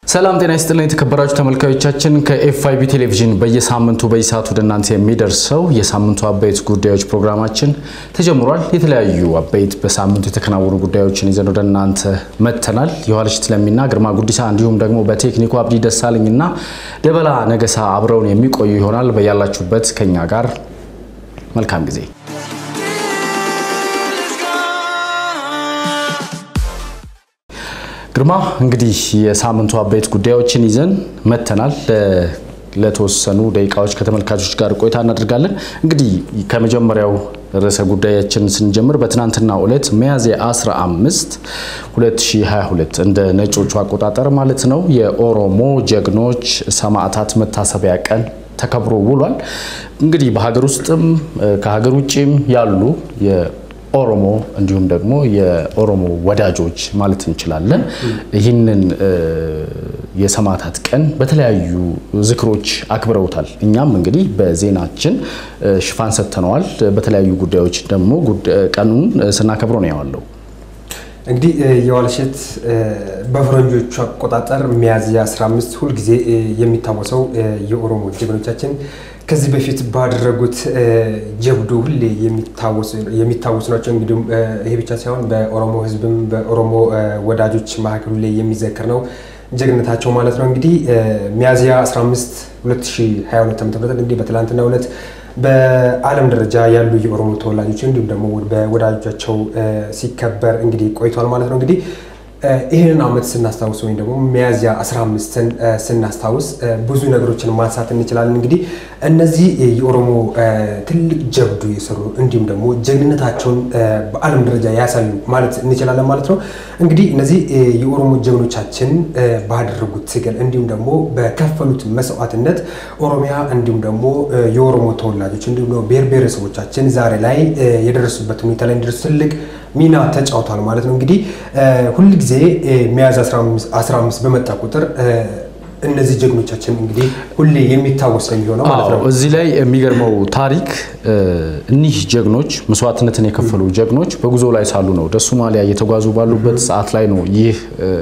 ሰላም ጤና ይስጥልን የተከበራችሁ ተመልካዮቻችን፣ ከኤፍአይቢ ቴሌቪዥን በየሳምንቱ በየሰዓቱ ወደ እናንተ የሚደርሰው የሳምንቱ አበይት ጉዳዮች ፕሮግራማችን ተጀምሯል። የተለያዩ አበይት በሳምንቱ የተከናወኑ ጉዳዮችን ይዘን ወደ እናንተ መጥተናል። የኋለሽት ለሚና ግርማ ጉዲሳ እንዲሁም ደግሞ በቴክኒኩ አብዲ ደሳለኝና ደበላ ነገሳ አብረውን የሚቆዩ ይሆናል። በያላችሁበት ከኛ ጋር መልካም ጊዜ ግርማ እንግዲህ የሳምንቱ አበይት ጉዳዮችን ይዘን መጥተናል። ለተወሰኑ ደቂቃዎች ከተመልካቾች ጋር ቆይታ እናደርጋለን። እንግዲህ ከመጀመሪያው ርዕሰ ጉዳያችን ስንጀምር በትናንትናው ዕለት ሚያዝያ 15 2022 እንደ ነጮቹ አቆጣጠር ማለት ነው የኦሮሞ ጀግኖች ሰማዕታት መታሰቢያ ቀን ተከብሮ ውሏል። እንግዲህ በሀገር ውስጥም ከሀገር ውጭም ያሉ ኦሮሞ እንዲሁም ደግሞ የኦሮሞ ወዳጆች ማለት እንችላለን ይህንን የሰማዕታት ቀን በተለያዩ ዝክሮች አክብረውታል። እኛም እንግዲህ በዜናችን ሽፋን ሰጥተነዋል። በተለያዩ ጉዳዮች ደግሞ ቀኑን ስናከብረው ነው ያዋለው። እንግዲህ የዋልሸት በፈረንጆቹ አቆጣጠር ሚያዝያ 15 ሁልጊዜ የሚታወሰው የኦሮሞ ጀግኖቻችን ከዚህ በፊት ባደረጉት ጀብዱ ሁሌ የሚታወሱ ናቸው። እንግዲህ ይሄ ብቻ ሳይሆን በኦሮሞ ሕዝብም በኦሮሞ ወዳጆች መካከል ሁሌ የሚዘክር ነው ጀግነታቸው ማለት ነው። እንግዲህ ሚያዝያ 15 2022 ዓ.ም እንግዲህ በትላንትናው ዕለት በዓለም ደረጃ ያሉ የኦሮሞ ተወላጆች እንዲሁም ደግሞ በወዳጆቻቸው ሲከበር እንግዲህ ቆይቷል ማለት ነው። እንግዲህ ይህንን ዓመት ስናስታውስ ወይም ደግሞ ሚያዝያ 15ን ስናስታውስ ብዙ ነገሮችን ማንሳት እንችላለን። እንግዲህ እነዚህ የኦሮሞ ትልቅ ጀብዱ የሰሩ እንዲሁም ደግሞ ጀግንነታቸውን በዓለም ደረጃ ያሳዩ ማለት እንችላለን ማለት ነው። እንግዲህ እነዚህ የኦሮሞ ጀግኖቻችን ባደረጉት ትግል እንዲሁም ደግሞ በከፈሉት መስዋዕትነት ኦሮሚያ እንዲሁም ደግሞ የኦሮሞ ተወላጆች እንዲሁም ደግሞ ብሔር ብሔረሰቦቻችን ዛሬ ላይ የደረሱበት ሁኔታ ላይ እንዲደርሱ ትልቅ ሚና ተጫውቷል ማለት ነው። እንግዲህ ሁልጊዜ ሚያዝያ 15 በመጣ ቁጥር እነዚህ ጀግኖቻችን እንግዲህ ሁሌ የሚታወስ የሚሆነው ማለት ነው። እዚህ ላይ የሚገርመው ታሪክ እኒህ ጀግኖች መስዋዕትነትን የከፈሉ ጀግኖች በጉዞ ላይ ሳሉ ነው ወደ ሶማሊያ እየተጓዙ ባሉበት ሰዓት ላይ ነው ይህ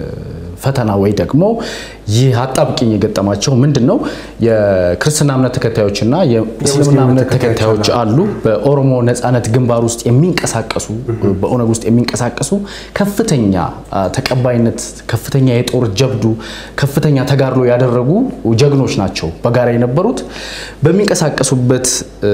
ፈተና ወይ ደግሞ ይህ አጣብቂኝ የገጠማቸው ምንድን ነው? የክርስትና እምነት ተከታዮችና የእስልምና እምነት ተከታዮች አሉ። በኦሮሞ ነጻነት ግንባር ውስጥ የሚንቀሳቀሱ በኦነግ ውስጥ የሚንቀሳቀሱ ከፍተኛ ተቀባይነት፣ ከፍተኛ የጦር ጀብዱ፣ ከፍተኛ ተጋድሎ ያደረጉ ጀግኖች ናቸው በጋራ የነበሩት። በሚንቀሳቀሱበት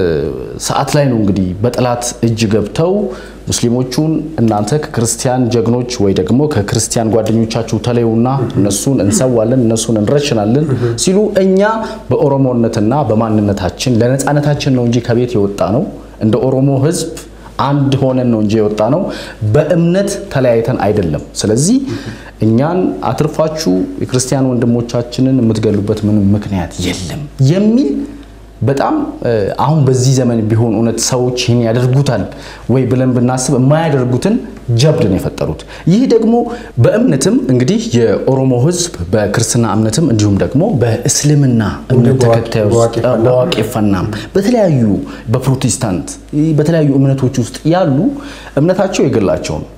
ሰዓት ላይ ነው እንግዲህ በጠላት እጅ ገብተው ሙስሊሞቹን እናንተ ከክርስቲያን ጀግኖች ወይ ደግሞ ከክርስቲያን ጓደኞቻችሁ ተለዩና እነሱን እንሰዋለን እነሱን እንረሽናለን ሲሉ እኛ በኦሮሞነትና በማንነታችን ለነፃነታችን ነው እንጂ ከቤት የወጣ ነው እንደ ኦሮሞ ሕዝብ አንድ ሆነን ነው እንጂ የወጣ ነው በእምነት ተለያይተን አይደለም። ስለዚህ እኛን አትርፋችሁ የክርስቲያን ወንድሞቻችንን የምትገሉበት ምንም ምክንያት የለም የሚል በጣም አሁን በዚህ ዘመን ቢሆን እውነት ሰዎች ይህን ያደርጉታል ወይ ብለን ብናስብ የማያደርጉትን ጀብድ ነው የፈጠሩት። ይህ ደግሞ በእምነትም እንግዲህ የኦሮሞ ሕዝብ በክርስትና እምነትም እንዲሁም ደግሞ በእስልምና እምነት ተከታዮች በዋቄፈናም በተለያዩ በፕሮቴስታንት በተለያዩ እምነቶች ውስጥ ያሉ እምነታቸው የግላቸው ነው።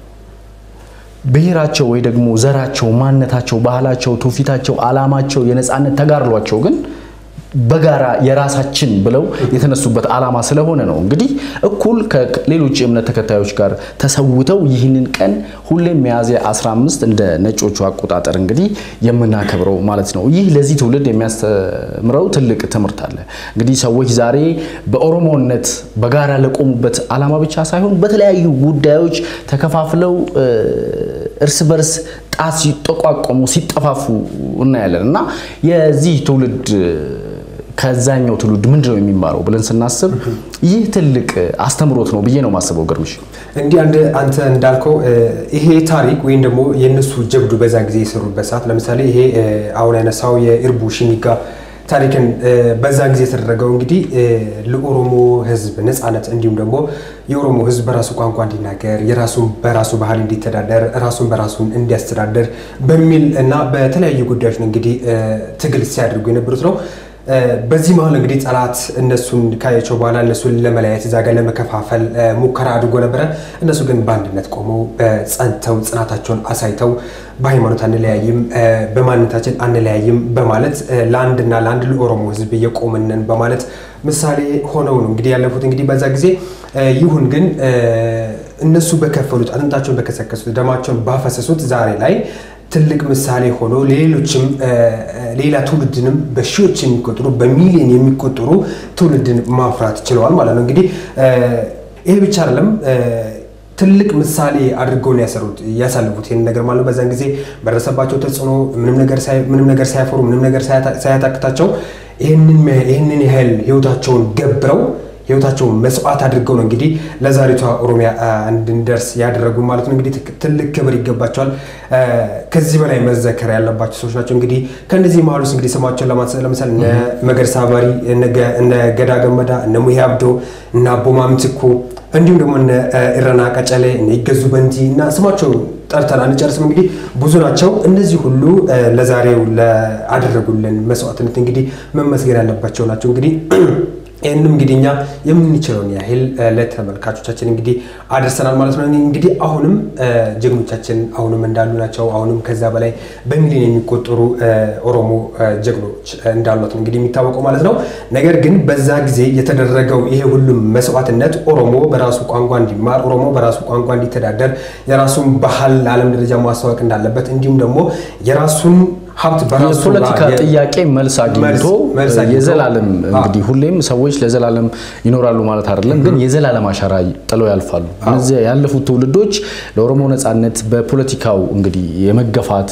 ብሔራቸው ወይ ደግሞ ዘራቸው፣ ማንነታቸው፣ ባህላቸው፣ ትውፊታቸው፣ ዓላማቸው የነፃነት ተጋድሏቸው ግን በጋራ የራሳችን ብለው የተነሱበት ዓላማ ስለሆነ ነው እንግዲህ እኩል ከሌሎች የእምነት ተከታዮች ጋር ተሰውተው ይህንን ቀን ሁሌም ሚያዝያ 15 እንደ ነጮቹ አቆጣጠር እንግዲህ የምናከብረው ማለት ነው። ይህ ለዚህ ትውልድ የሚያስተምረው ትልቅ ትምህርት አለ። እንግዲህ ሰዎች ዛሬ በኦሮሞነት በጋራ ለቆሙበት ዓላማ ብቻ ሳይሆን በተለያዩ ጉዳዮች ተከፋፍለው እርስ በርስ ጣት ሲጠቋቆሙ ሲጠፋፉ እናያለን እና የዚህ ትውልድ ከዛኛው ትውልድ ምንድን ነው የሚማረው ብለን ስናስብ ይህ ትልቅ አስተምሮት ነው ብዬ ነው የማስበው። ግርምሽ እንዲህ አንተ እንዳልከው ይሄ ታሪክ ወይም ደግሞ የእነሱ ጀብዱ በዛ ጊዜ የሰሩበት ሰዓት ለምሳሌ ይሄ አሁን ያነሳው የኢርቡ ሽሚጋ ታሪክን በዛ ጊዜ የተደረገው እንግዲህ ለኦሮሞ ሕዝብ ነፃነት እንዲሁም ደግሞ የኦሮሞ ሕዝብ በራሱ ቋንቋ እንዲናገር የራሱን በራሱ ባህል እንዲተዳደር ራሱን በራሱን እንዲያስተዳደር በሚል እና በተለያዩ ጉዳዮች ነው እንግዲህ ትግል ሲያደርጉ የነበሩት ነው። በዚህ መሀል እንግዲህ ጠላት እነሱን ካያቸው በኋላ እነሱን ለመለያየት እዛ ጋር ለመከፋፈል ሙከራ አድርጎ ነበረ። እነሱ ግን በአንድነት ቆመው ጸንተው ጽናታቸውን አሳይተው በሃይማኖት አንለያይም፣ በማንነታችን አንለያይም በማለት ለአንድና ለአንድ ለኦሮሞ ሕዝብ እየቆምንን በማለት ምሳሌ ሆነው ነው እንግዲህ ያለፉት። እንግዲህ በዛ ጊዜ ይሁን ግን እነሱ በከፈሉት አጥንታቸውን በከሰከሱት ደማቸውን ባፈሰሱት ዛሬ ላይ ትልቅ ምሳሌ ሆኖ ሌሎችም ሌላ ትውልድንም በሺዎች የሚቆጠሩ በሚሊዮን የሚቆጠሩ ትውልድን ማፍራት ችለዋል ማለት ነው። እንግዲህ ይሄ ብቻ አይደለም። ትልቅ ምሳሌ አድርገው ነው ያሰሩት ያሳልፉት ይህን ነገር ማለት ነው። በዛን ጊዜ በደረሰባቸው ተጽዕኖ ምንም ነገር ሳያፈሩ ምንም ነገር ሳያታክታቸው ይህንን ያህል ህይወታቸውን ገብረው ህይወታቸውን መስዋዕት አድርገው ነው እንግዲህ ለዛሬቷ ኦሮሚያ እንድንደርስ ያደረጉ ማለት ነው። እንግዲህ ትልቅ ክብር ይገባቸዋል። ከዚህ በላይ መዘከር ያለባቸው ሰዎች ናቸው። እንግዲህ ከእነዚህ መሀል ውስጥ እንግዲህ ስማቸውን ለምሳሌ እነ መገርሳ ባሪ፣ እነ ገዳ ገመዳ፣ እነ ሙሄ አብዶ፣ እነ አቦማ ምትኩ እንዲሁም ደግሞ እነ ኢረና ቀጨሌ፣ እነ ይገዙ በንቲ እና ስማቸው ጠርተን አንጨርስም። እንግዲህ ብዙ ናቸው። እነዚህ ሁሉ ለዛሬው ለአደረጉልን መስዋዕትነት እንግዲህ መመስገን ያለባቸው ናቸው እንግዲህ ይህንም እንግዲህ እኛ የምንችለውን ያህል ለተመልካቾቻችን እንግዲህ አደርሰናል ማለት ነው። እንግዲህ አሁንም ጀግኖቻችን አሁንም እንዳሉ ናቸው። አሁንም ከዛ በላይ በሚሊዮን የሚቆጠሩ ኦሮሞ ጀግኖች እንዳሉት ነው እንግዲህ የሚታወቀው ማለት ነው። ነገር ግን በዛ ጊዜ የተደረገው ይሄ ሁሉም መስዋዕትነት ኦሮሞ በራሱ ቋንቋ እንዲማር፣ ኦሮሞ በራሱ ቋንቋ እንዲተዳደር፣ የራሱን ባህል ለዓለም ደረጃ ማስተዋወቅ እንዳለበት እንዲሁም ደግሞ የራሱን ሀብት በራሱ የፖለቲካ ጥያቄ መልስ አግኝቶ የዘላለም እንግዲህ ሁሌም ሰዎች ለዘላለም ይኖራሉ ማለት አይደለም፣ ግን የዘላለም አሻራ ጥለው ያልፋሉ። እነዚያ ያለፉት ትውልዶች ለኦሮሞ ነጻነት በፖለቲካው እንግዲህ የመገፋት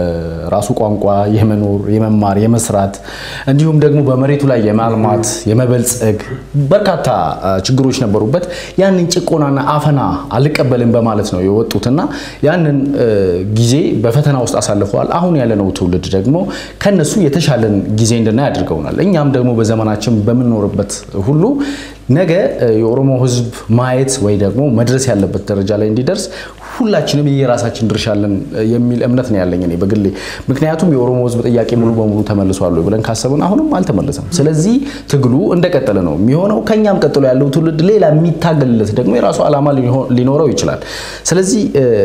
በራሱ ቋንቋ የመኖር የመማር የመስራት እንዲሁም ደግሞ በመሬቱ ላይ የማልማት የመበልጸግ በርካታ ችግሮች ነበሩበት። ያንን ጭቆናና አፈና አልቀበልም በማለት ነው የወጡትና ያንን ጊዜ በፈተና ውስጥ አሳልፈዋል። አሁን ያለነው ትውልድ ደግሞ ከነሱ የተሻለን ጊዜ እንድናይ አድርገውናል። እኛም ደግሞ በዘመናችን በምንኖርበት ሁሉ ነገ የኦሮሞ ሕዝብ ማየት ወይ ደግሞ መድረስ ያለበት ደረጃ ላይ እንዲደርስ ሁላችንም የራሳችን ድርሻ አለን የሚል እምነት ነው ያለኝ እኔ በግሌ። ምክንያቱም የኦሮሞ ሕዝብ ጥያቄ ሙሉ በሙሉ ተመልሷል ብለን ካሰብን አሁንም አልተመለሰም። ስለዚህ ትግሉ እንደቀጠለ ነው የሚሆነው። ከኛም ቀጥሎ ያለው ትውልድ ሌላ የሚታገልለት ደግሞ የራሱ ዓላማ ሊኖረው ይችላል። ስለዚህ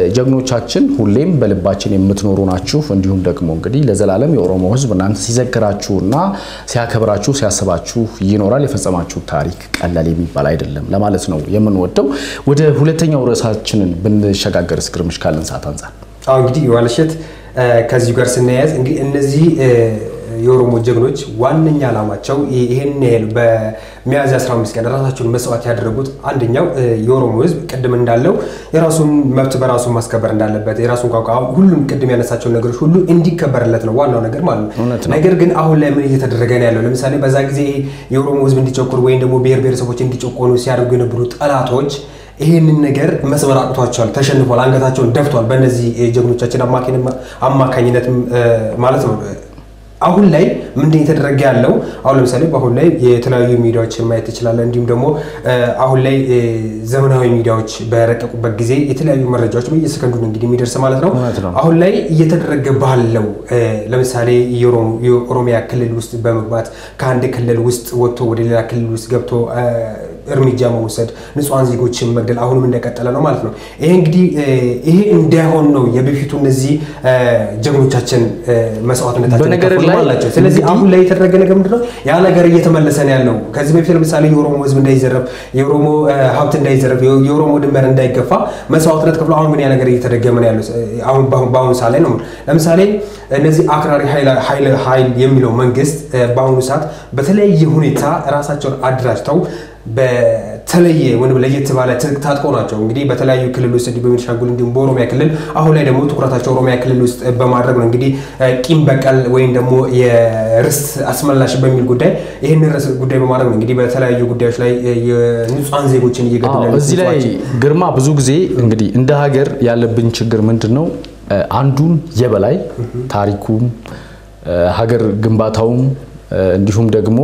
ጀግኖቻችን ሁሌም በልባችን የምትኖሩ ናችሁ። እንዲሁም ደግሞ እንግዲህ ለዘላለም የኦሮሞ ሕዝብ እናንተ ሲዘክራችሁና ሲያከብራችሁ ሲያስባችሁ ይኖራል። የፈጸማችሁ ታሪክ ቀላል የሚባል አይደለም ለማለት ነው የምንወደው። ወደ ሁለተኛው ርዕሳችንን ብንሸጋገር እስክርምሽ ካለን ሰዓት አንጻር አሁ እንግዲህ የዋለሸት ከዚሁ ጋር ስናያዝ እንግዲህ እነዚህ የኦሮሞ ጀግኖች ዋነኛ ዓላማቸው ይህን ያህል በሚያዝያ 15 ቀን ራሳቸውን መስዋዕት ያደረጉት አንደኛው የኦሮሞ ህዝብ ቅድም እንዳለው የራሱን መብት በራሱ ማስከበር እንዳለበት የራሱን ቋንቋ ሁሉም ቅድም ያነሳቸውን ነገሮች ሁሉ እንዲከበርለት ነው ዋናው ነገር ማለት ነው። ነገር ግን አሁን ላይ ምን እየተደረገ ነው ያለው? ለምሳሌ በዛ ጊዜ የኦሮሞ ህዝብ እንዲጨቁር ወይም ደግሞ ብሔር ብሔረሰቦች እንዲጨቆኑ ሲያደርጉ የነበሩ ጠላቶች ይህንን ነገር መስመር አቅቷቸዋል፣ ተሸንፏል፣ አንገታቸውን ደፍቷል። በእነዚህ ጀግኖቻችን አማካኝነት ማለት ነው። አሁን ላይ ምንድን የተደረገ ያለው አሁን ለምሳሌ በአሁን ላይ የተለያዩ ሚዲያዎችን ማየት ትችላለህ። እንዲሁም ደግሞ አሁን ላይ ዘመናዊ ሚዲያዎች በረቀቁበት ጊዜ የተለያዩ መረጃዎች በየሰከንዱ እንግዲህ የሚደርስ ማለት ነው። አሁን ላይ እየተደረገ ባለው ለምሳሌ የኦሮሚያ ክልል ውስጥ በመግባት ከአንድ ክልል ውስጥ ወጥቶ ወደ ሌላ ክልል ውስጥ ገብቶ እርምጃ መውሰድ፣ ንጹሐን ዜጎችን መግደል አሁንም እንደቀጠለ ነው ማለት ነው። ይሄ እንግዲህ ይሄ እንዳይሆን ነው የበፊቱ እነዚህ ጀግኖቻችን መስዋዕትነታቸውን አላቸው። ስለዚህ አሁን ላይ የተደረገ ነገር ምንድነው? ያ ነገር እየተመለሰ ነው ያለው። ከዚህ በፊት ለምሳሌ የኦሮሞ ሕዝብ እንዳይዘረፍ፣ የኦሮሞ ሀብት እንዳይዘረፍ፣ የኦሮሞ ድንበር እንዳይገፋ መስዋዕትነት ከፍሎ አሁን ምን ያ ነገር እየተደገመ ነው ያለው። አሁን በአሁኑ ሰዓት ላይ ነው። ለምሳሌ እነዚህ አክራሪ ኃይል የሚለው መንግስት በአሁኑ ሰዓት በተለያየ ሁኔታ ራሳቸውን አደራጅተው በተለየ ወይም ለየት ባለ ትጥቅ ታጥቀው ናቸው እንግዲህ በተለያዩ ክልል ውስጥ በቤኒሻንጉል እንዲሁም በኦሮሚያ ክልል አሁን ላይ ደግሞ ትኩረታቸው ኦሮሚያ ክልል ውስጥ በማድረግ ነው እንግዲህ ቂም በቀል ወይም ደግሞ የርስት አስመላሽ በሚል ጉዳይ ይህን ርዕስ ጉዳይ በማድረግ ነው እንግዲህ በተለያዩ ጉዳዮች ላይ የንጹሐን ዜጎችን እየገደሉ እዚህ ላይ ግርማ ብዙ ጊዜ እንግዲህ እንደ ሀገር ያለብን ችግር ምንድን ነው? አንዱን የበላይ ታሪኩም ሀገር ግንባታውም እንዲሁም ደግሞ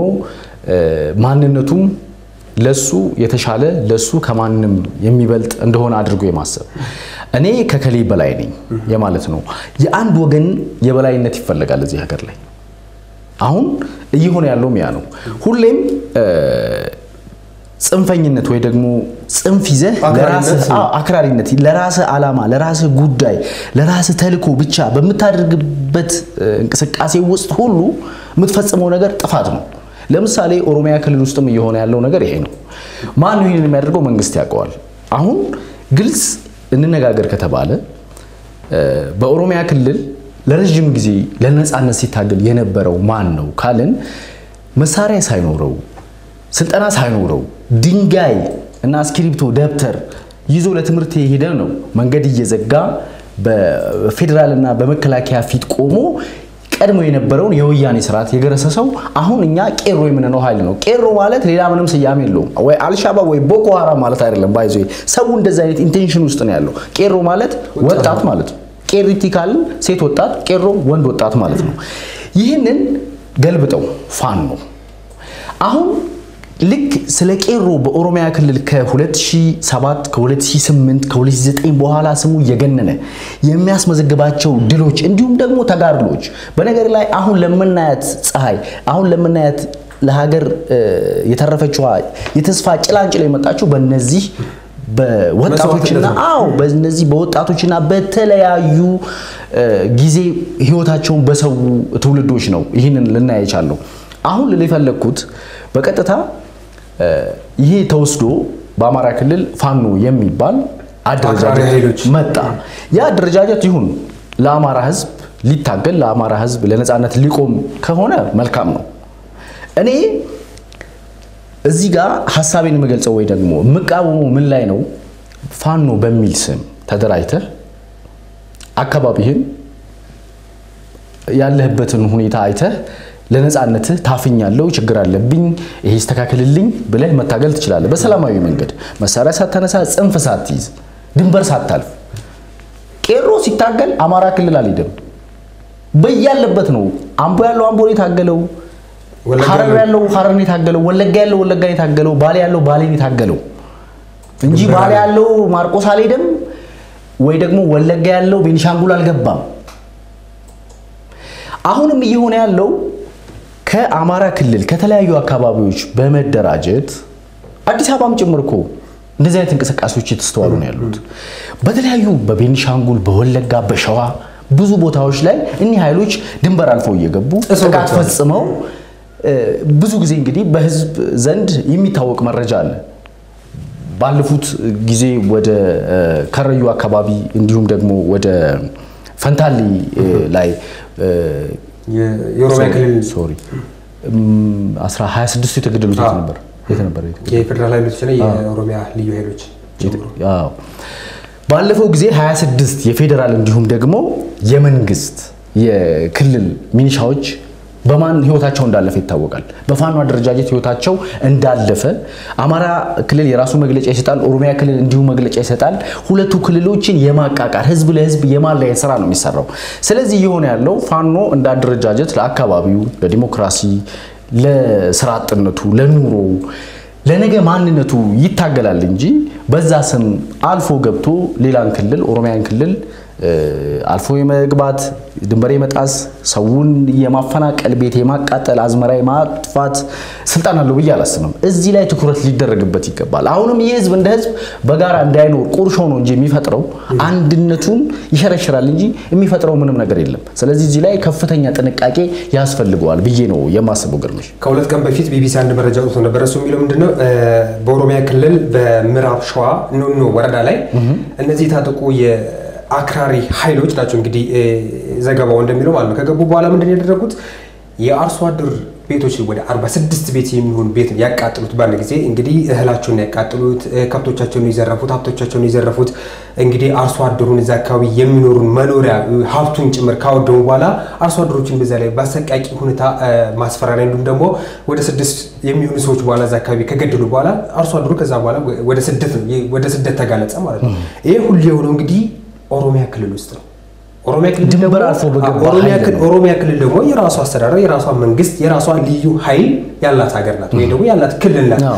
ማንነቱም ለሱ የተሻለ ለሱ ከማንም የሚበልጥ እንደሆነ አድርጎ የማሰብ እኔ ከከሌ በላይ ነኝ የማለት ነው። የአንድ ወገን የበላይነት ይፈለጋል እዚህ ሀገር ላይ አሁን እየሆነ ያለውም ያ ነው። ሁሌም ጽንፈኝነት ወይ ደግሞ ጽንፍ ይዘህ አክራሪነት ለራስህ ዓላማ፣ ለራስህ ጉዳይ፣ ለራስህ ተልዕኮ ብቻ በምታደርግበት እንቅስቃሴ ውስጥ ሁሉ የምትፈጽመው ነገር ጥፋት ነው። ለምሳሌ ኦሮሚያ ክልል ውስጥም እየሆነ ያለው ነገር ይሄ ነው። ማን ይህንን የሚያደርገው? መንግስት ያውቀዋል። አሁን ግልጽ እንነጋገር ከተባለ በኦሮሚያ ክልል ለረዥም ጊዜ ለነፃነት ሲታገል የነበረው ማን ነው ካልን መሳሪያ ሳይኖረው ስልጠና ሳይኖረው ድንጋይ እና እስክሪብቶ ደብተር ይዞ ለትምህርት የሄደ ነው መንገድ እየዘጋ በፌዴራልና በመከላከያ ፊት ቆሞ ቀድሞ የነበረውን የወያኔ ስርዓት የገረሰሰው አሁን እኛ ቄሮ የምንለው ኃይል ነው። ቄሮ ማለት ሌላ ምንም ስያሜ የለውም። ወይ አልሻባብ ወይ ቦኮ ሀራም ማለት አይደለም። ባይዞ ሰው እንደዚህ አይነት ኢንቴንሽን ውስጥ ነው ያለው። ቄሮ ማለት ወጣት ማለት ነው። ቄሪቲ ካልን ሴት ወጣት፣ ቄሮ ወንድ ወጣት ማለት ነው። ይህንን ገልብጠው ፋኖ ነው አሁን ልክ ስለ ቄሮ በኦሮሚያ ክልል ከ2007 ከ2008 ከ2009 በኋላ ስሙ እየገነነ የሚያስመዘግባቸው ድሎች እንዲሁም ደግሞ ተጋድሎች በነገር ላይ አሁን ለምናያት ፀሐይ አሁን ለምናያት ለሀገር የተረፈችዋ የተስፋ ጭላንጭል የመጣችው በእነዚህ በወጣቶችና አዎ በእነዚህ በወጣቶችና በተለያዩ ጊዜ ህይወታቸውን በሰው ትውልዶች ነው ይህንን ልናይ የቻለው። አሁን ልል የፈለግኩት በቀጥታ ይሄ ተወስዶ በአማራ ክልል ፋኖ የሚባል አደረጃጀት መጣ። ያ አደረጃጀት ይሁን ለአማራ ህዝብ ሊታገል ለአማራ ህዝብ ለነፃነት ሊቆም ከሆነ መልካም ነው። እኔ እዚህ ጋር ሀሳቤን የምገልጸው ወይ ደግሞ የምቃወመው ምን ላይ ነው? ፋኖ በሚል ስም ተደራጅተህ አካባቢህን ያለህበትን ሁኔታ አይተህ ለነፃነትህ ታፍኛለሁ፣ ችግር አለብኝ፣ ይሄ ይስተካከልልኝ ብለህ መታገል ትችላለህ። በሰላማዊ መንገድ መሳሪያ ሳታነሳ፣ ጽንፍ ሳትይዝ፣ ድንበር ሳታልፍ። ቄሮ ሲታገል አማራ ክልል አልሄደም፣ በያለበት ነው። አምቦ ያለው አምቦን የታገለው፣ ሀረር ያለው ሀረርን የታገለው፣ ወለጋ ያለው ወለጋን የታገለው፣ ባሌ ያለው ባሌን የታገለው እንጂ ባሌ ያለው ማርቆስ አልሄደም ወይ ደግሞ ወለጋ ያለው ቤኒሻንጉል አልገባም። አሁንም እየሆነ ያለው ከአማራ ክልል ከተለያዩ አካባቢዎች በመደራጀት አዲስ አበባም ጭምር እኮ እንደዚህ አይነት እንቅስቃሴዎች የተስተዋሉ ነው ያሉት። በተለያዩ በቤኒሻንጉል፣ በወለጋ፣ በሸዋ ብዙ ቦታዎች ላይ እኒህ ኃይሎች ድንበር አልፈው እየገቡ ጥቃት ፈጽመው ብዙ ጊዜ እንግዲህ በህዝብ ዘንድ የሚታወቅ መረጃ አለ። ባለፉት ጊዜ ወደ ከረዩ አካባቢ እንዲሁም ደግሞ ወደ ፈንታሌ ላይ የኦሮሚያ ክልል ሶሪ 26 የተገደሉት የት ነበር? የት ነበር? የፌዴራል ኃይሎችና የኦሮሚያ ልዩ ኃይሎች ባለፈው ጊዜ 26 የፌዴራል እንዲሁም ደግሞ የመንግስት የክልል ሚኒሻዎች በማን ህይወታቸው እንዳለፈ ይታወቃል። በፋኖ አደረጃጀት ህይወታቸው እንዳለፈ አማራ ክልል የራሱ መግለጫ ይሰጣል፣ ኦሮሚያ ክልል እንዲሁ መግለጫ ይሰጣል። ሁለቱ ክልሎችን የማቃቃር ህዝብ ለህዝብ የማለያየት ስራ ነው የሚሰራው። ስለዚህ እየሆነ ያለው ፋኖ እንደ አደረጃጀት ለአካባቢው፣ ለዲሞክራሲ፣ ለስራ አጥነቱ፣ ለኑሮ ለነገ ማንነቱ ይታገላል እንጂ በዛ ስም አልፎ ገብቶ ሌላን ክልል ኦሮሚያን ክልል አልፎ የመግባት ድንበር የመጣስ ሰውን የማፈናቀል ቤት የማቃጠል አዝመራ የማጥፋት ስልጣን አለው ብዬ አላስብም። እዚህ ላይ ትኩረት ሊደረግበት ይገባል። አሁንም ይህ ህዝብ እንደ ህዝብ በጋራ እንዳይኖር ቁርሾ ነው እንጂ የሚፈጥረው አንድነቱን ይሸረሽራል እንጂ የሚፈጥረው ምንም ነገር የለም። ስለዚህ እዚህ ላይ ከፍተኛ ጥንቃቄ ያስፈልገዋል ብዬ ነው የማስበው። ግርምሽ ከሁለት ቀን በፊት ቢቢሲ አንድ መረጃ ወጥቶ ነበር። እሱ የሚለው ምንድነው በኦሮሚያ ክልል በምዕራብ ሸዋ ኖኖ ወረዳ ላይ እነዚህ የታጠቁ አክራሪ ኃይሎች ናቸው እንግዲህ ዘገባው እንደሚለው ማለት ነው። ከገቡ በኋላ ምንድን ያደረጉት የአርሶ አደር ቤቶች ወደ 46 ቤት የሚሆን ቤት ያቃጥሉት። በአንድ ጊዜ እንግዲህ እህላቸውን ያቃጥሉት፣ ከብቶቻቸውን የዘረፉት፣ ሀብቶቻቸውን የዘረፉት እንግዲህ አርሶ አደሩን እዛ አካባቢ የሚኖሩን መኖሪያ ሀብቱን ጭምር ካወደሙ በኋላ አርሶ አደሮችን በዛ ላይ በአሰቃቂ ሁኔታ ማስፈራሪያ እንዲሁም ደግሞ ወደ ስድስት የሚሆኑ ሰዎች በኋላ እዛ አካባቢ ከገደሉ በኋላ አርሶ አደሩ ከዛ በኋላ ወደ ስደት ተጋለጸ ማለት ነው። ይህ ሁሉ የሆነው እንግዲህ ኦሮሚያ ክልል ውስጥ ነው። ኦሮሚያ ክልል ድንበር አልፎ በገባ ኦሮሚያ ክልል ደግሞ የራሷ አስተዳደር የራሷ መንግስት የራሷ ልዩ ኃይል ያላት ሀገር ናት፣ ወይ ደግሞ ያላት ክልል ናት።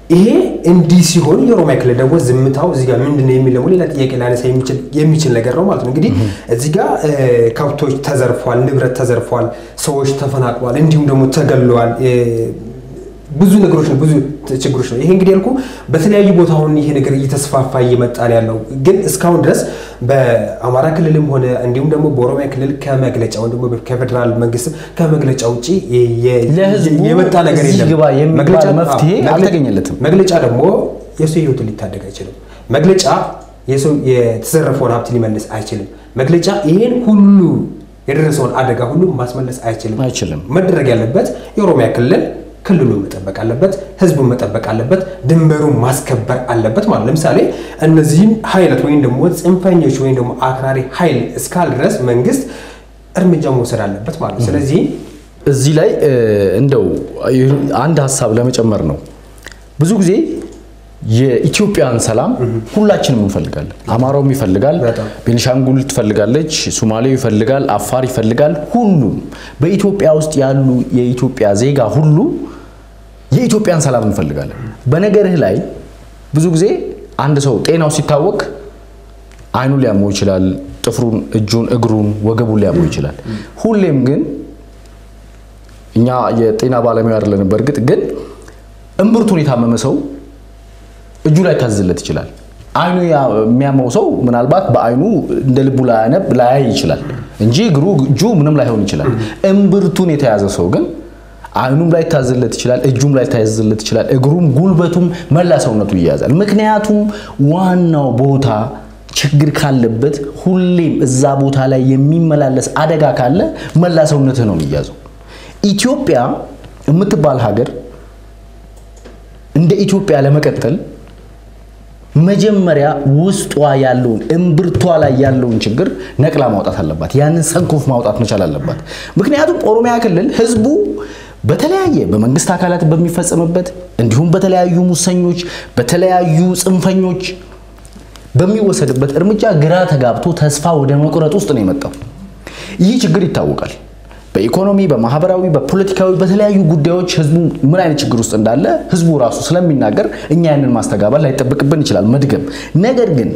ይሄ እንዲህ ሲሆን የኦሮሚያ ክልል ደግሞ ዝምታው እዚህ ጋር ምንድን ነው የሚል ደግሞ ሌላ ጥያቄ ላነሳ የሚችል ነገር ነው ማለት ነው። እንግዲህ እዚህ ጋር ከብቶች ተዘርፏል፣ ንብረት ተዘርፏል፣ ሰዎች ተፈናቅሏል፣ እንዲሁም ደግሞ ተገለዋል። ብዙ ነገሮች ነው፣ ብዙ ችግሮች ነው። ይሄ እንግዲህ ያልኩ በተለያዩ ቦታ አሁን ይሄ ነገር እየተስፋፋ እየመጣ ነው ያለው። ግን እስካሁን ድረስ በአማራ ክልልም ሆነ እንዲሁም ደግሞ በኦሮሚያ ክልል ከመግለጫ ወይም ደግሞ ከፌዴራል መንግስት ከመግለጫ ውጭ የመጣ ነገር የለም። መፍትሄ አልተገኘለትም። መግለጫ ደግሞ የሰው ህይወትን ሊታደግ አይችልም። መግለጫ የሰው የተዘረፈውን ሀብት ሊመልስ አይችልም። መግለጫ ይሄን ሁሉ የደረሰውን አደጋ ሁሉ ማስመለስ አይችልም። አይችልም። መደረግ ያለበት የኦሮሚያ ክልል ክልሉን መጠበቅ አለበት፣ ህዝቡን መጠበቅ አለበት፣ ድንበሩን ማስከበር አለበት ማለት ለምሳሌ እነዚህም ኃይላት ወይም ደግሞ ጽንፈኞች ወይም ደግሞ አክራሪ ኃይል እስካል ድረስ መንግስት እርምጃ መውሰድ አለበት ማለት ነው። ስለዚህ እዚህ ላይ እንደው አንድ ሀሳብ ለመጨመር ነው። ብዙ ጊዜ የኢትዮጵያን ሰላም ሁላችንም እንፈልጋለን። አማራውም ይፈልጋል፣ ቤኒሻንጉል ትፈልጋለች፣ ሶማሌው ይፈልጋል፣ አፋር ይፈልጋል። ሁሉም በኢትዮጵያ ውስጥ ያሉ የኢትዮጵያ ዜጋ ሁሉ የኢትዮጵያን ሰላም እንፈልጋለን። በነገርህ ላይ ብዙ ጊዜ አንድ ሰው ጤናው ሲታወቅ አይኑ ሊያመው ይችላል፣ ጥፍሩን፣ እጁን፣ እግሩን፣ ወገቡን ሊያመው ይችላል። ሁሌም ግን እኛ የጤና ባለሙያ አይደለንም። በእርግጥ ግን እምብርቱን የታመመ ሰው እጁ ላይ ታዝለት ይችላል። አይኑ የሚያመው ሰው ምናልባት በአይኑ እንደ ልቡ ላያነብ ላያይ ይችላል እንጂ እግሩ እጁ ምንም ላይሆን ይችላል። እምብርቱን የተያዘ ሰው ግን አይኑም ላይ ታዝለት ይችላል፣ እጁም ላይ ታዝለት ይችላል፣ እግሩም ጉልበቱም መላ ሰውነቱ ይያዛል። ምክንያቱም ዋናው ቦታ ችግር ካለበት ሁሌም እዛ ቦታ ላይ የሚመላለስ አደጋ ካለ መላ ሰውነትህ ነው የሚያዘው። ኢትዮጵያ የምትባል ሀገር እንደ ኢትዮጵያ ለመቀጠል መጀመሪያ ውስጧ ያለውን እምብርቷ ላይ ያለውን ችግር ነቅላ ማውጣት አለባት። ያንን ሰንኮፍ ማውጣት መቻል አለባት። ምክንያቱም ኦሮሚያ ክልል ህዝቡ በተለያየ በመንግስት አካላት በሚፈጸምበት እንዲሁም በተለያዩ ሙሰኞች፣ በተለያዩ ጽንፈኞች በሚወሰድበት እርምጃ ግራ ተጋብቶ ተስፋ ወደ መቁረጥ ውስጥ ነው የመጣው። ይህ ችግር ይታወቃል። በኢኮኖሚ፣ በማህበራዊ፣ በፖለቲካዊ በተለያዩ ጉዳዮች ህዝቡ ምን አይነት ችግር ውስጥ እንዳለ ህዝቡ ራሱ ስለሚናገር እኛ ያንን ማስተጋባት ላይጠበቅብን ይችላል መድገም። ነገር ግን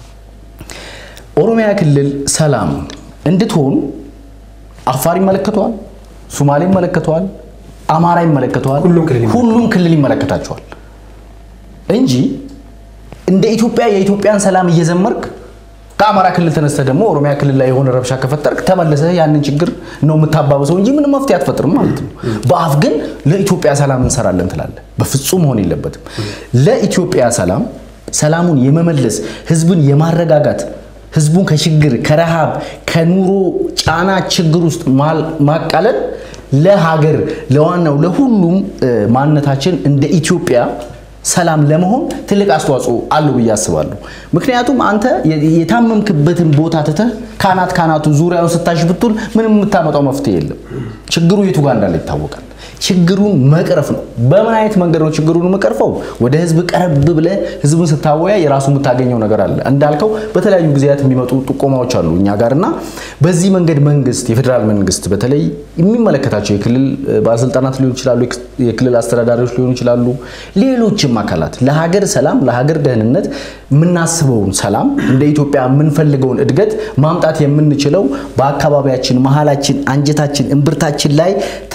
ኦሮሚያ ክልል ሰላም እንድትሆን አፋር ይመለከተዋል፣ ሶማሌ ይመለከተዋል፣ አማራ ይመለከተዋል፣ ሁሉም ክልል ይመለከታቸዋል እንጂ እንደ ኢትዮጵያ የኢትዮጵያን ሰላም እየዘመርክ ከአማራ ክልል ተነስተህ ደግሞ ኦሮሚያ ክልል ላይ የሆነ ረብሻ ከፈጠርክ ተመልሰህ ያንን ችግር ነው የምታባብሰው እንጂ ምንም መፍትሄ አትፈጥርም ማለት ነው። በአፍ ግን ለኢትዮጵያ ሰላም እንሰራለን ትላለህ። በፍጹም መሆን የለበትም። ለኢትዮጵያ ሰላም ሰላሙን የመመለስ ህዝብን የማረጋጋት ህዝቡን ከችግር ከረሃብ ከኑሮ ጫና ችግር ውስጥ ማቃለል ለሀገር ለዋናው ለሁሉም ማንነታችን እንደ ኢትዮጵያ ሰላም ለመሆን ትልቅ አስተዋጽኦ አለው ብዬ አስባለሁ። ምክንያቱም አንተ የታመምክበትን ቦታ ትተህ ካናት ካናቱ ዙሪያውን ስታሽ ብትል ምንም የምታመጣው መፍትሄ የለም። ችግሩ የቱ ጋር እንዳለ ይታወቃል። ችግሩን መቅረፍ ነው። በምን አይነት መንገድ ነው ችግሩን የምቀርፈው? ወደ ህዝብ ቀረብ ብለህ ህዝብን ስታወያ የራሱ የምታገኘው ነገር አለ። እንዳልከው በተለያዩ ጊዜያት የሚመጡ ጥቆማዎች አሉ እኛ ጋር እና በዚህ መንገድ መንግስት፣ የፌዴራል መንግስት በተለይ የሚመለከታቸው የክልል ባለስልጣናት ሊሆኑ ይችላሉ፣ የክልል አስተዳዳሪዎች ሊሆኑ ይችላሉ፣ ሌሎችም አካላት ለሀገር ሰላም ለሀገር ደህንነት የምናስበውን ሰላም እንደ ኢትዮጵያ የምንፈልገውን እድገት ማምጣት የምንችለው በአካባቢያችን መሀላችን፣ አንጀታችን፣ እምብርታችን ላይ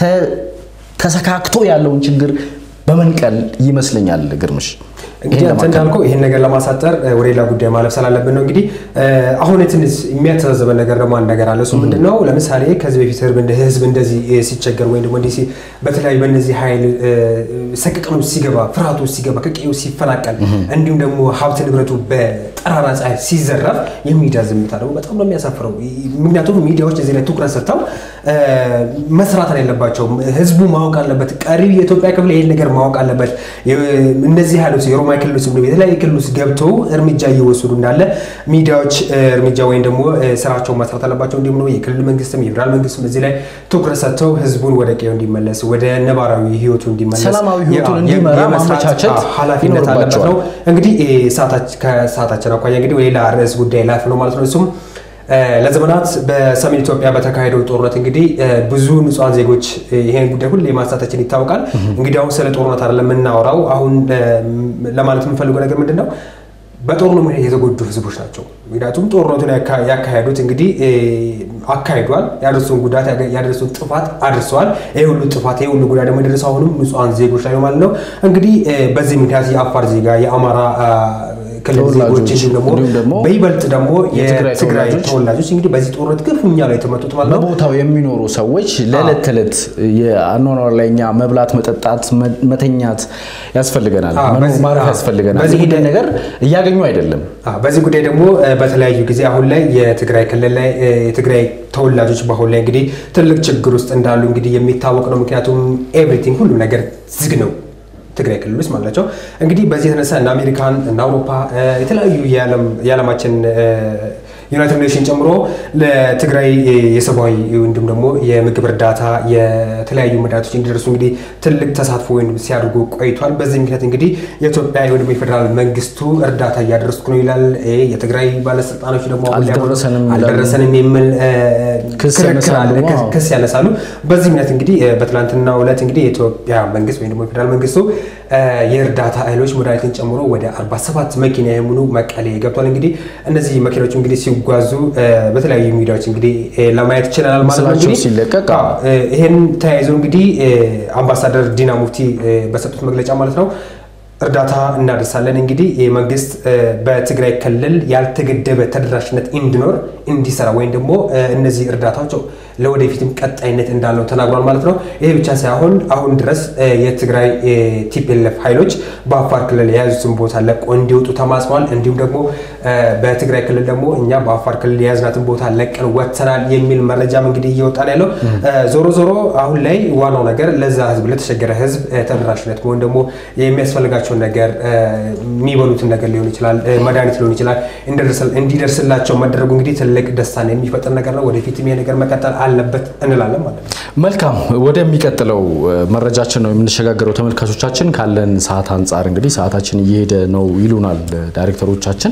ተሰካክቶ ያለውን ችግር በመንቀል ይመስለኛል። ግርምሽ እንግዲህ አንተ እንዳልከው ይህን ነገር ለማሳጠር ወደ ሌላ ጉዳይ ማለፍ ስላለብን ነው። እንግዲህ አሁን ትንሽ የሚያተዛዘበን ነገር ደግሞ አንድ ነገር አለ። እሱ ምንድን ነው? ለምሳሌ ከዚህ በፊት ህዝብ እንደዚህ ሲቸገር ወይም ደግሞ እንዲህ በተለያዩ በእነዚህ ኃይል ሰቅቅኑ ሲገባ ፍርሃቱ ሲገባ ከቀዩ ሲፈናቀል እንዲሁም ደግሞ ሀብት ንብረቱ በጠራራ ፀሐይ ሲዘረፍ የሚዲያ ዝምታ ደግሞ በጣም ነው የሚያሳፍረው። ምክንያቱም ሚዲያዎች እዚህ ላይ ትኩረት ሰጥተው መስራት አለባቸው። ህዝቡ ማወቅ አለበት። ቀሪው የኢትዮጵያ ክፍል ይህን ነገር ማወቅ አለበት። እነዚህ ኃይሎች የኦሮሚያ ክልሎች የተለያዩ ክልሎች ገብተው እርምጃ እየወሰዱ እንዳለ ሚዲያዎች እርምጃ ወይም ደግሞ ስራቸውን መስራት አለባቸው። እንዲሁም ደግሞ የክልል መንግስትም የፌዴራል መንግስትም እዚህ ላይ ትኩረት ሰጥተው ህዝቡን ወደ ቀዩ እንዲመለስ ወደ ነባራዊ ህይወቱ እንዲመለስ ሰላማዊ ህይወቱን እንዲመራ ማመቻቸት ኃላፊነት አለበት ነው። እንግዲህ ከሰዓታችን አኳያ እንግዲህ ሌላ ርዕስ ጉዳይ ላፍ ነው ማለት ነው እሱም ለዘመናት በሰሜን ኢትዮጵያ በተካሄደው ጦርነት እንግዲህ ብዙ ንጹሐን ዜጎች ይሄን ጉዳይ ሁሌ ማንሳታችን ይታወቃል። እንግዲህ አሁን ስለ ጦርነት አይደለም የምናወራው። አሁን ለማለት የምንፈልገው ነገር ምንድን ነው? በጦርነቱ ምክንያት የተጎዱ ህዝቦች ናቸው። ምክንያቱም ጦርነቱን ያካሄዱት እንግዲህ አካሂዷል። ያደረሱን ጉዳት ያደረሱን ጥፋት አድርሰዋል። ይህ ሁሉ ጥፋት ይህ ሁሉ ጉዳት ደግሞ የደረሰው አሁንም ንጹሐን ዜጎች ላይ ነው ማለት ነው። እንግዲህ በዚህ ምክንያት የአፋር ዜጋ የአማራ ክልል ዜጎች እንዲሁም ደግሞ በይበልጥ ደግሞ የትግራይ ተወላጆች እንግዲህ በዚህ ጦርነት ክፉኛ ላይ የተመቱት ማለት ነው። በቦታው የሚኖሩ ሰዎች ለዕለት ተዕለት የአኗኗር ላይ እኛ መብላት፣ መጠጣት፣ መተኛት ያስፈልገናል፣ ማረፍ ያስፈልገናል። ይህን ነገር እያገኙ አይደለም። በዚህ ጉዳይ ደግሞ በተለያዩ ጊዜ አሁን ላይ የትግራይ ክልል ላይ የትግራይ ተወላጆች በአሁን ላይ እንግዲህ ትልቅ ችግር ውስጥ እንዳሉ እንግዲህ የሚታወቅ ነው። ምክንያቱም ኤቭሪቲንግ ሁሉ ነገር ዝግ ነው ትግራይ ክልል ውስጥ ማለት ናቸው። እንግዲህ በዚህ የተነሳ እነ አሜሪካን እነ አውሮፓ የተለያዩ የዓለማችን ዩናይትድ ኔሽን ጨምሮ ለትግራይ የሰብአዊ እንዲሁም ደግሞ የምግብ እርዳታ የተለያዩ መድኃኒቶች እንዲደርሱ እንግዲህ ትልቅ ተሳትፎ ወይም ሲያደርጉ ቆይቷል። በዚህ ምክንያት እንግዲህ የኢትዮጵያ ወይም የፌዴራል መንግስቱ እርዳታ እያደረስኩ ነው ይላል። የትግራይ ባለስልጣኖች ደግሞ አልደረሰንም የሚል ክርክር አለ፣ ክስ ያነሳሉ። በዚህ ምክንያት እንግዲህ በትናንትናው ዕለት እንግዲህ የኢትዮጵያ መንግስት ወይም ደግሞ የፌዴራል መንግስቱ የእርዳታ እህሎች መድኃኒትን ጨምሮ ወደ 47 መኪና የሙሉ መቀሌ ገብቷል። እንግዲህ እነዚህ መኪናዎች እንግዲህ ሲጓዙ በተለያዩ ሚዲያዎች እንግዲህ ለማየት ይችላል ማለት ነው። እንግዲህ ሲለቀቅ ይህን ተያይዞ እንግዲህ አምባሳደር ዲና ሙፍቲ በሰጡት መግለጫ ማለት ነው እርዳታ እናደርሳለን። እንግዲህ መንግስት በትግራይ ክልል ያልተገደበ ተደራሽነት እንዲኖር እንዲሰራ ወይም ደግሞ እነዚህ እርዳታዎች ለወደፊትም ቀጣይነት እንዳለው ተናግሯል ማለት ነው። ይሄ ብቻ ሳይሆን አሁን ድረስ የትግራይ ቲፒኤልኤፍ ኃይሎች በአፋር ክልል የያዙትን ቦታ ለቆ እንዲወጡ ተማጽኗል። እንዲሁም ደግሞ በትግራይ ክልል ደግሞ እኛ በአፋር ክልል የያዝናትን ቦታ ለቀን ወጥተናል የሚል መረጃም እንግዲህ እየወጣ ነው ያለው። ዞሮ ዞሮ አሁን ላይ ዋናው ነገር ለዛ ህዝብ ለተቸገረ ህዝብ ተደራሽነት ወይም ደግሞ የሚያስፈልጋቸውን ነገር የሚበሉትን ነገር ሊሆን ይችላል፣ መድኃኒት ሊሆን ይችላል እንዲደርስላቸው መደረጉ እንግዲህ ትልቅ ደስታን የሚፈጥር ነገር ነው። ወደፊትም ይሄ ነገር መቀጠል አለበት እንላለን ማለት ነው። መልካም ወደሚቀጥለው መረጃችን ነው የምንሸጋገረው። ተመልካቾቻችን ካለን ሰዓት አንጻር እንግዲህ ሰዓታችን እየሄደ ነው ይሉናል ዳይሬክተሮቻችን።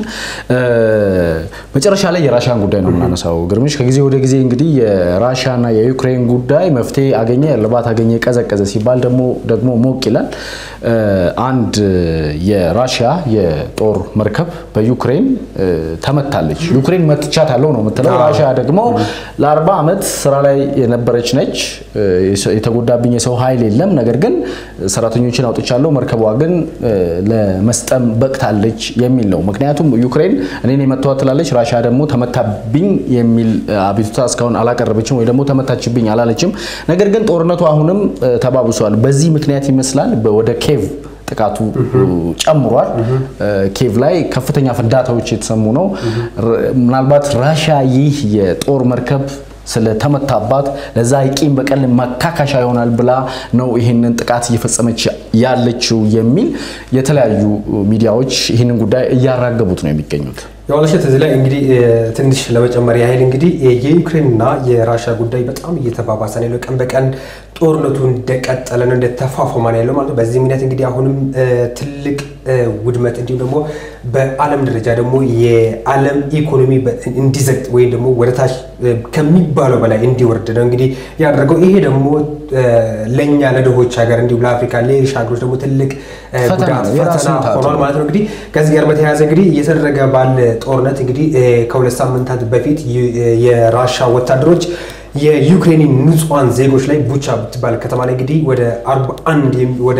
መጨረሻ ላይ የራሽያን ጉዳይ ነው የምናነሳው። ግርምሽ ከጊዜ ወደ ጊዜ እንግዲህ የራሽያና የዩክሬን ጉዳይ መፍትሄ አገኘ፣ እልባት አገኘ፣ ቀዘቀዘ ሲባል ደግሞ ደግሞ ሞቅ ይላል። አንድ የራሽያ የጦር መርከብ በዩክሬን ተመታለች። ዩክሬን መትቻታለሁ ነው የምትለው። ራሽያ ደግሞ ለአርባ ዓመት ስራ ላይ የነበረች ነች። የተጎዳብኝ የሰው ኃይል የለም፣ ነገር ግን ሰራተኞችን አውጥቻለሁ፣ መርከቧ ግን ለመስጠም በቅታለች የሚል ነው። ምክንያቱም ዩክሬን እኔን የመተዋት ትላለች፣ ራሽያ ደግሞ ተመታብኝ የሚል አቤቱታ እስካሁን አላቀረበችም፣ ወይ ደግሞ ተመታችብኝ አላለችም። ነገር ግን ጦርነቱ አሁንም ተባብሷል። በዚህ ምክንያት ይመስላል ወደ ኬቭ ጥቃቱ ጨምሯል። ኬቭ ላይ ከፍተኛ ፍንዳታዎች የተሰሙ ነው። ምናልባት ራሽያ ይህ የጦር መርከብ ስለተመታባት ለዛ የቂም በቀል ማካካሻ ይሆናል ብላ ነው ይህንን ጥቃት እየፈጸመች ያለችው የሚል የተለያዩ ሚዲያዎች ይህንን ጉዳይ እያራገቡት ነው የሚገኙት። የዋለሸት እዚህ ላይ እንግዲህ ትንሽ ለመጨመር ያህል እንግዲህ የዩክሬንና የራሽያ ጉዳይ በጣም እየተባባሰ ነው ያለው። ቀን በቀን ጦርነቱ እንደቀጠለ ነው እንደተፋፈመ ነው ያለው ማለት ነው። በዚህ ምክንያት እንግዲህ አሁንም ትልቅ ውድመት እንዲሁም ደግሞ በዓለም ደረጃ ደግሞ የዓለም ኢኮኖሚ እንዲዘግጥ ወይም ደግሞ ወደታች ከሚባለው በላይ እንዲወርድ ነው እንግዲህ ያደረገው። ይሄ ደግሞ ለእኛ ለድሆች ሀገር እንዲሁም ለአፍሪካ ሌሎች ሀገሮች ደግሞ ትልቅ ጉዳት ፈተና ሆኗል ማለት ነው። እንግዲህ ከዚህ ጋር በተያያዘ እንግዲህ እየተደረገ ባለ ጦርነት እንግዲህ ከሁለት ሳምንታት በፊት የራሻ ወታደሮች የዩክሬን ንጹሐን ዜጎች ላይ ቡቻ ብትባል ከተማ ላይ እንግዲህ ወደ 41 ወደ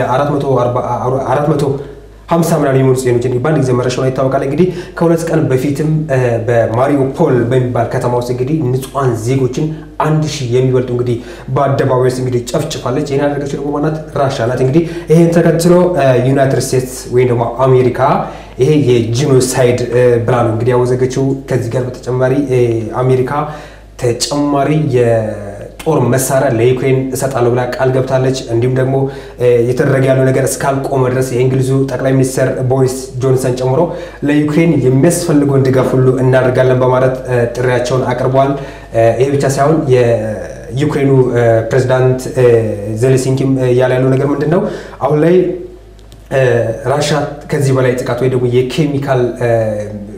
400 ሀምሳ ምናምን የሚሆኑ ጽዮኖች በአንድ ጊዜ መረሻውን ይታወቃል። እንግዲህ ከሁለት ቀን በፊትም በማሪዮፖል በሚባል ከተማ ውስጥ እንግዲህ ንጹሐን ዜጎችን አንድ ሺህ የሚበልጡ እንግዲህ በአደባባይ ውስጥ እንግዲህ ጨፍጭፋለች። ይህን ያደረገችው ደግሞ ማናት? ራሻ ናት። እንግዲህ ይህን ተከትሎ ዩናይትድ ስቴትስ ወይም ደግሞ አሜሪካ ይሄ የጂኖሳይድ ብላ ነው እንግዲህ ያወዘገችው። ከዚህ ጋር በተጨማሪ አሜሪካ ተጨማሪ የጦር መሳሪያ ለዩክሬን እሰጣለሁ ብላ ቃል ገብታለች። እንዲሁም ደግሞ እየተደረገ ያለው ነገር እስካልቆመ ድረስ የእንግሊዙ ጠቅላይ ሚኒስትር ቦሪስ ጆንሰን ጨምሮ ለዩክሬን የሚያስፈልገውን ድጋፍ ሁሉ እናደርጋለን በማለት ጥሪያቸውን አቅርበዋል። ይሄ ብቻ ሳይሆን የዩክሬኑ ፕሬዚዳንት ዜሌንስኪም እያለ ያለው ነገር ምንድን ነው አሁን ላይ ራሻ ከዚህ በላይ ጥቃት ወይ ደግሞ የኬሚካል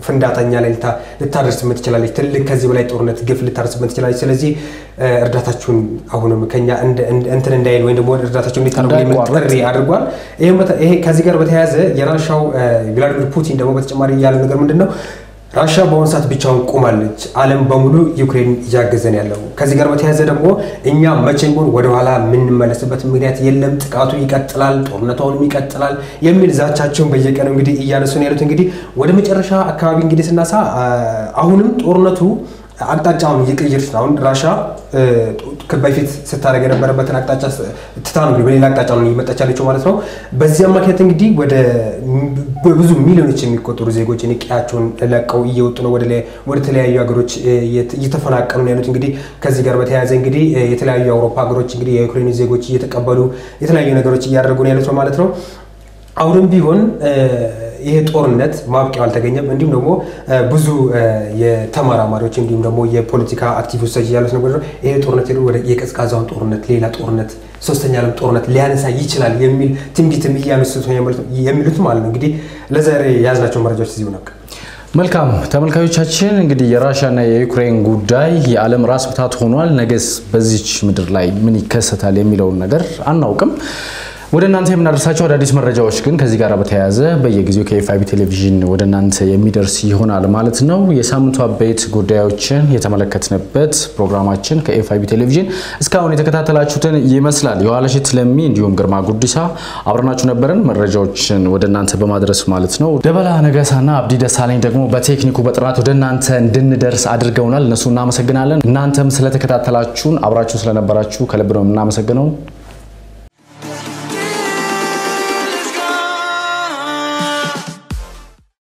ፍንዳታኛ ላይ ልታደርስበት ትችላለች። ትልቅ ከዚህ በላይ ጦርነት ግፍ ልታደርስበት ትችላለች። ስለዚህ እርዳታችሁን አሁንም ከኛ እንትን እንዳይል ወይም ደግሞ እርዳታችሁን እንዲታደርጉ የሚል ጥሪ አድርጓል። ይሄ ከዚህ ጋር በተያያዘ የራሻው ቭላዲሚር ፑቲን ደግሞ በተጨማሪ ያለው ነገር ምንድን ነው? ራሻ በአሁኑ ሰዓት ብቻውን ቆማለች። ዓለም በሙሉ ዩክሬን እያገዘን ያለው። ከዚህ ጋር በተያያዘ ደግሞ እኛ መቼም ቢሆን ወደኋላ የምንመለስበት ምክንያት የለም፣ ጥቃቱ ይቀጥላል፣ ጦርነቱ አሁንም ይቀጥላል የሚል ዛቻቸውን በየቀኑ እንግዲህ እያነሱ ነው ያሉት። እንግዲህ ወደ መጨረሻ አካባቢ እንግዲህ ስናሳ አሁንም ጦርነቱ አቅጣጫውን እየቀየረች ነው። አሁን ራሻ በፊት ስታደርግ የነበረበትን አቅጣጫ ትታ ነው በሌላ አቅጣጫ ነው እየመጣች ያለችው ማለት ነው። በዚህ አማካኝነት እንግዲህ ወደ ብዙ ሚሊዮኖች የሚቆጠሩ ዜጎች ቀያቸውን ለቀው እየወጡ ነው፣ ወደ ተለያዩ ሀገሮች እየተፈናቀሉ ነው ያሉት። እንግዲህ ከዚህ ጋር በተያያዘ እንግዲህ የተለያዩ የአውሮፓ ሀገሮች እንግዲህ የዩክሬን ዜጎች እየተቀበሉ የተለያዩ ነገሮች እያደረጉ ነው ያሉት ማለት ነው። አሁንም ቢሆን ይሄ ጦርነት ማብቂያው አልተገኘም። እንዲሁም ደግሞ ብዙ የተመራማሪዎች እንዲሁም ደግሞ የፖለቲካ አክቲቪስቶች ያሉት ነገር ይሄ ጦርነት ሄዶ ወደ የቀዝቃዛውን ጦርነት ሌላ ጦርነት ሶስተኛ ዓለም ጦርነት ሊያነሳ ይችላል የሚል ትንቢትም እያነሱት የሚሉት ማለት ነው። እንግዲህ ለዛሬ የያዝናቸው መረጃዎች እዚሁ ነው። መልካም ተመልካዮቻችን፣ እንግዲህ የራሽያና የዩክሬን ጉዳይ የዓለም ራስ ምታት ሆኗል። ነገስ በዚች ምድር ላይ ምን ይከሰታል የሚለውን ነገር አናውቅም። ወደ እናንተ የምናደርሳቸው አዳዲስ መረጃዎች ግን ከዚህ ጋር በተያያዘ በየጊዜው ከኤፍአይቢ ቴሌቪዥን ወደ እናንተ የሚደርስ ይሆናል ማለት ነው። የሳምንቱ አበይት ጉዳዮችን የተመለከትንበት ፕሮግራማችን ከኤፍአይቢ ቴሌቪዥን እስካሁን የተከታተላችሁትን ይመስላል። የኋላሸት ለሚ እንዲሁም ግርማ ጉዲሳ አብረናችሁ ነበርን፣ መረጃዎችን ወደ እናንተ በማድረስ ማለት ነው። ደበላ ነጋሳና አብዲ ደሳለኝ ደግሞ በቴክኒኩ በጥራት ወደ እናንተ እንድንደርስ አድርገውናል። እነሱ እናመሰግናለን። እናንተም ስለተከታተላችሁን አብራችሁ ስለነበራችሁ ከልብ ነው የምናመሰግነው።